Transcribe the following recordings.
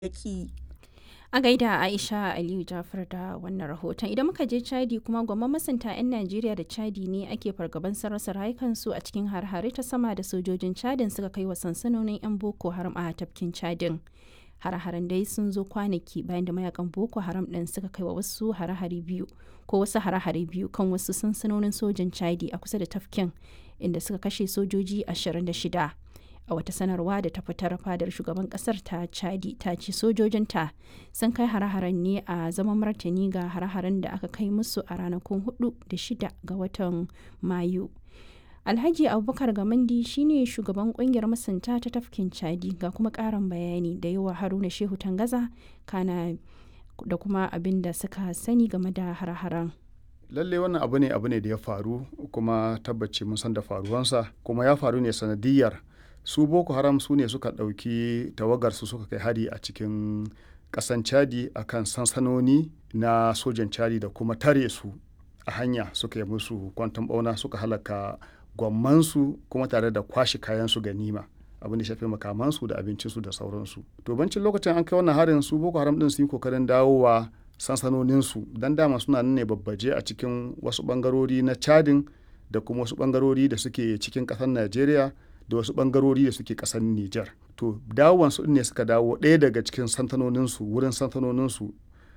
yaƙi. A gaida Aisha Aliyu Jafar da wannan rahoton. Idan muka je Chadi kuma gwamman masunta 'yan Najeriya da Chadi ne ake fargaban rasa rayukansu a cikin har-hare ta sama da sojojin Chadin suka kai wa sansanonin 'yan Boko Haram a tafkin Chadin. Hare-haren dai sun zo kwanaki bayan da mayakan Boko Haram ɗin suka kai wa wasu hare-hare biyu ko wasu hare-hare biyu kan wasu sansanonin sojan Chadi a kusa da tafkin inda suka kashe sojoji 26. a wata sanarwa da ta fitar fadar shugaban kasar ta chadi ta ce sojojinta sun kai hare-haren ne a zaman martani ga hare-haren da aka kai musu a ranakun 4 da 6 ga watan mayu alhaji abubakar gamandi shine shugaban kungiyar masunta ta tafkin chadi ga kuma karin bayani da yawa haruna shehu tangaza kana da kuma abin da suka sani game da hare-haren lalle wannan abu ne abu ne da ya faru kuma tabbaci mun san da faruwansa kuma ya faru ne sanadiyar su boko haram su ne suka ɗauki tawagarsu suka kai hari a cikin ƙasan chadi a kan sansanoni na sojan chadi da kuma tare su a hanya suka yi musu kwanton ɓauna suka halaka gwammansu kuma tare da kwashe kayansu ganima abin da shafi makamansu da abincinsu da sauransu to bancin lokacin an kai wannan harin su boko haram din sun yi kokarin dawowa sansanoninsu don dama suna nan ne babbaje a cikin wasu bangarori na chadin da kuma wasu bangarori da suke cikin ƙasar najeriya da wasu bangarori da suke kasar Nijar. To dawowansu ne suka dawo ɗaya daga cikin santanoninsu wurin santanoninsu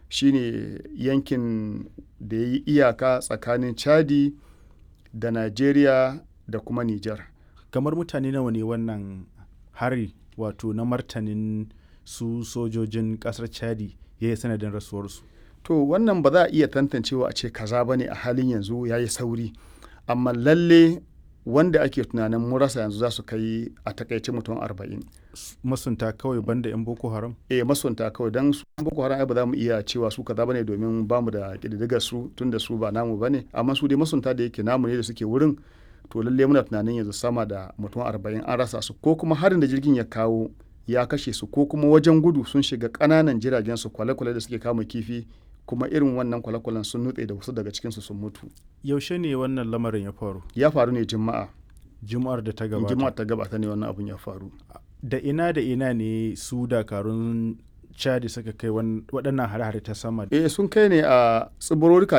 shine yankin da ya yi iyaka tsakanin Chadi da Najeriya da kuma Nijar. Kamar mutane nawa ne wannan hari wato na martanin su sojojin ƙasar Chadi ya yi sanadin rasuwarsu. To wannan ba za a iya tantancewa a ce kaza ba ne a halin yanzu ya yi sauri. Amma lalle wanda ake tunanin mun rasa yanzu za su kai a takaice mutum arba'in. masunta kawai banda 'yan boko haram? eh masunta kawai don su boko haram ba za mu iya cewa su kaza bane domin ba mu da ƙididdigar su tun da su ba namu bane amma su dai masunta da yake namu ne da suke wurin to lalle muna tunanin yanzu sama da mutum arba'in an rasa su ko kuma harin da jirgin ya kawo ya kashe su ko kuma wajen gudu sun shiga ƙananan jiragen su kwale-kwale da suke kama kifi kuma irin wannan kwale-kwalen sun nutse da wasu daga cikinsu sun mutu. Yaushe ne wannan lamarin ya faru? Ya faru ne Juma'a. Juma'ar da ta gabata. Juma'ar ta gabata ne wannan abun ya faru. Da ina da ina ne su dakarun Chadi suka kai waɗannan hare-hare ta sama? Eh sun kai ne a tsibirorin